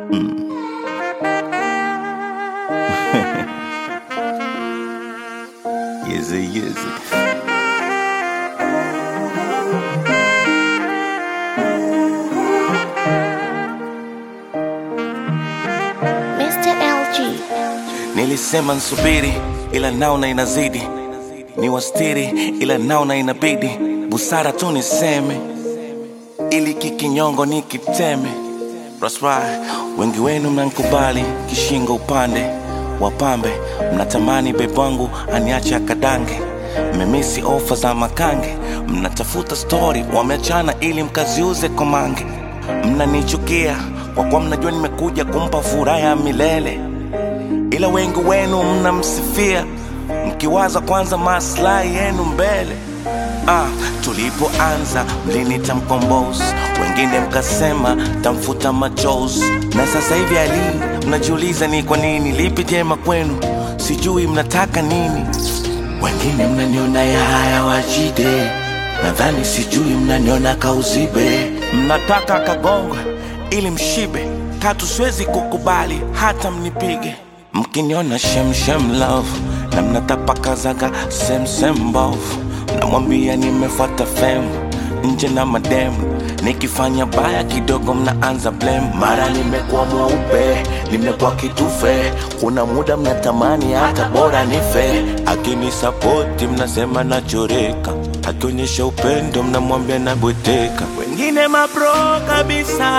Yizzy, yizzy. Mr. LG. Nilisema nsubiri, ila naona inazidi, ni wastiri, ila naona inabidi, busara tu niseme, ili kikinyongo nikiteme. That's right. Wengi wenu mnankubali kishingo upande wapambe, mnatamani bebangu aniache akadange, mmemisi ofa za makange, mnatafuta stori wameachana ili mkaziuze komange, mnanichukia kwa kuwa mnajua nimekuja kumpa furaha ya milele ila wengi wenu mnamsifia mkiwaza kwanza maslahi yenu mbele. Ah, tulipoanza mlinita mkombozi, wengine mkasema tamfuta machozi, na sasa hivi ali mnajiuliza ni kwa nini, lipi jema kwenu, sijui mnataka nini. Wengine mnaniona ya haya wajide, nadhani sijui mnaniona kauzibe, mnataka kagongwe ili mshibe, katu siwezi kukubali hata mnipige mkiniona shemshem love na mnatapakazaga semsem mbovu namwambia nimefuata fem nje na mademu nikifanya baya kidogo mnaanza blame mara nimekuwa mweupe nimekuwa kitufe kuna muda mnatamani hata bora nife akinisapoti mnasema nachoreka akionyesha upendo mnamwambia nabweteka wengine mabro kabisa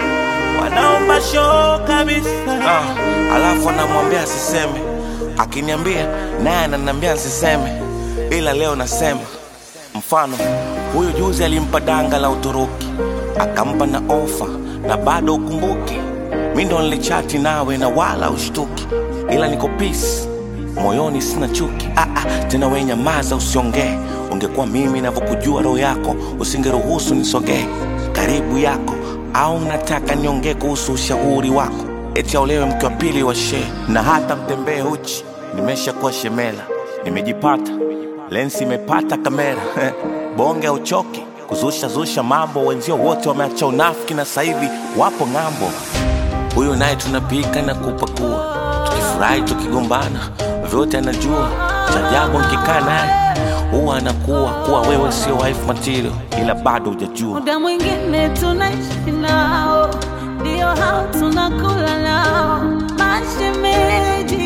wanaomba show kabisa ah, alafu anamwambia asiseme akiniambia naye ananiambia nsiseme ila leo nasema mfano huyu juzi alimpa danga la uturuki akampa na ofa na bado ukumbuki mi ndo nilichati nawe na wala ushtuki ila niko peace moyoni sina chuki ah, ah, tena we nyamaza usiongee ungekuwa mimi navyokujua roho yako usingeruhusu nisogee karibu yako au nataka niongee kuhusu ushauri wako eti aolewe mke wa pili wa shee na hata mtembee uchi nimeshakuwa shemela nimejipata lensi imepata kamera bonge auchoki kuzusha zusha mambo wenzio wote wameacha unafiki na sasa hivi wapo ng'ambo huyu naye tunapika na kupakua tukifurahi tukigombana vyote anajua cha ajabu nkikaa naye huwa anakuwa kuwa wewe sio wife material ila bado hujajua muda mwingine tunaishi nao, ndio hao tunakula nao, mashemeji,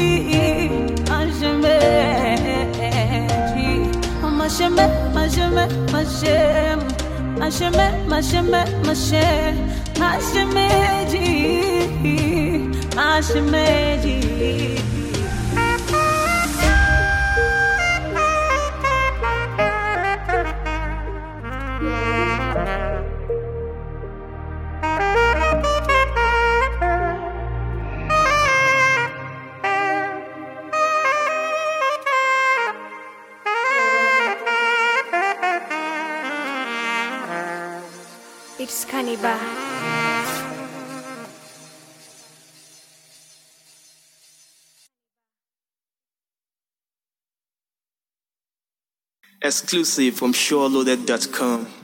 mashemeji, masheme, masheme, mashem, masheme, masheme, mashe, mashemeji, mashemeji. It's Cannibal. Exclusive from SureLoaded.com.